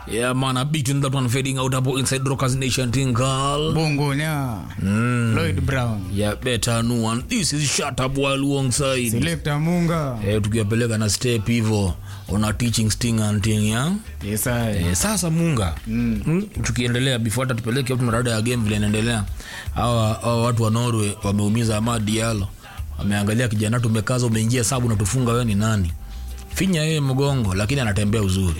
Yeah, man, a beating that one fading out about inside Rockers Nation thing, girl. bongonya lloyd brown Yeah, better no one. This is shut up while alongside. selekta munga Eh, tukiwapeleka na step hivyo ona teaching sting and thing, yeah? yesae Eh, sasa munga mm. Mm, tukiendelea before hata tupeleke au tunarada ya game vile inaendelea hawa hawa watu wa norway wameumiza Amad Diallo wameangalia kijana tumekaza umeingia sabu natufunga wewe ni nani finya yeye mgongo lakini anatembea uzuri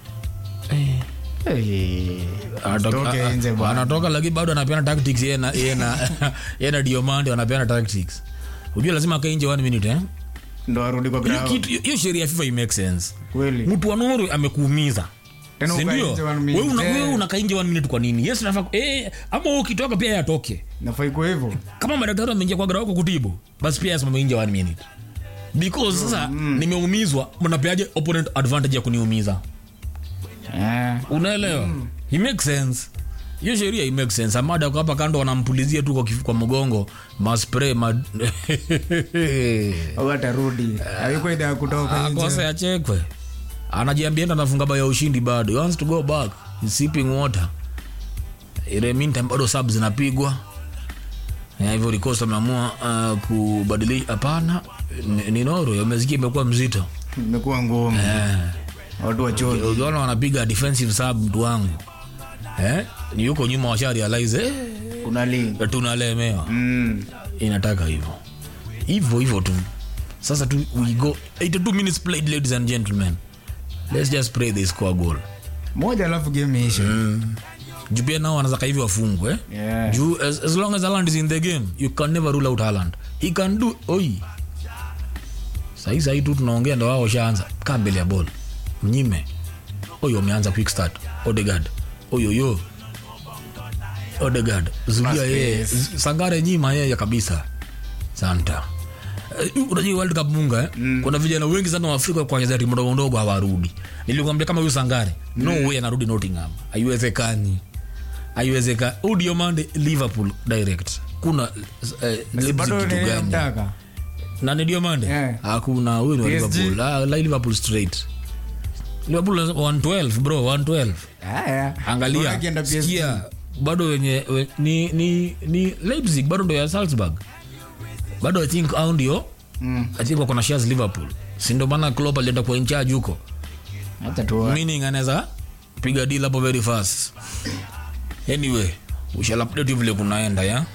Anatoka- Toke nje bwana. anatoka lakini bado anapeana tactics yeye na yeye na yeye na Diomande wanapeana tactics unajua lazima akae nje 1 minute eh ndo arudi kwa hiyo ground kitu hiyo sheria ya FIFA make sense kweli mtu wa Norway amekuumiza Tena Si ukae ndio? nje one Wewe minute. una- Eh. wewe unakaa nje one minute kwa nini yes nafaa eh, ama wewe ukitoka pia yatoke nafai kwa hivyo kama madaktari wameingia kwa garao kutibu basi pia asimame nje one minute because sasa nimeumizwa mnapeaje opponent advantage ya kuniumiza Eh, unaelewa it makes sense hiyo sheria it makes sense amada kwa hapa kando wanampulizia tu kwa, kif- kwa mgongo maspray ma au atarudi ayuko idha ya kutoka akose nje achekwe anajiambia ndo anafunga bao ya ushindi bado He wants to go back He's sipping water ile meantime bado sub zinapigwa Ya, hivyo Rikost ameamua uh, kubadilisha hapana ni- ni Norway wamesikia imekuwa mzito imekuwa ngumu eh watu wachoki ukiona wanapiga defensive sub mtu wangu eh ni yuko nyuma washa realize eh, kuna link tunalemewa mm. inataka hivyo hivyo hivyo tu sasa tu we go 82 minutes played ladies and gentlemen let's just pray they score goal moja alafu game ishe juu pia nao wanazaka hivi wafungwe eh? yeah. juu as, as long as Haaland is in the game you can never rule out Haaland he can do oi sahi sahi tu tunaongea ndo wao washaanza kaa mbele ya ball mnyime oyo wameanza quick start Odegaard oyoyo Odegaard zulia yeye Z- Sangare nyima yeye kabisa santa Uh, unajua world cup munga eh? mm. kuna vijana wengi sana wa afrika kwa timu ndogo ndogo hawarudi nilikwambia kama huyu sangare no way anarudi nottingham haiwezekani haiwezekani huyu diomande liverpool direct kuna eh, Leipzig bado kitu gani mtaka na ni diomande Yeah. hakuna huyu ni wa PSG. liverpool ah, la liverpool straight liverpool 112 bro 112 haya angalia Bora akienda PSG. sikia bado wenye we, ni, ni, ni leipzig bado ndo ya salzburg bado i think au ndio Mm. i think wako na shares liverpool si ndio maana Klopp alienda kwa in charge huko hata tu meaning anaweza piga deal hapo very fast anyway we shall update you vile kunaenda ya